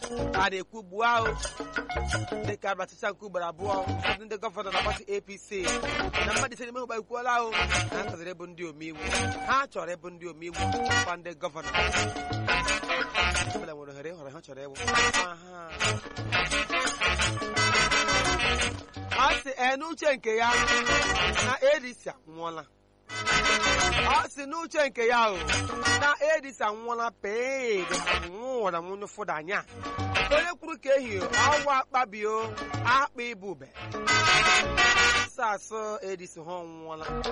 a na-ekwu gbuo ahụ dịka abachicha nke ugboro abụọ ụfọdụ ndị gọvanọ na pati apc na mmadụ ise n'ime ha ekwuola ahụ na ha chọrọ ịbụ ndị omeiwu ha chọrọ ịbụ ndị omeiwu kwa ndị gọvanọ ọbụla nwere ohere ịhọrọ ha chọrọ ịwụ Aha. ọ sị ee n'uche nke ya na edisi anwụọla ọ sị n'uche nke ya o na edisi anwụọla pee nwụra nwunye fụda anya onye kwuru ka ehi ọwa akpabio akpa ibube sasụ edisi ha ọnwụọla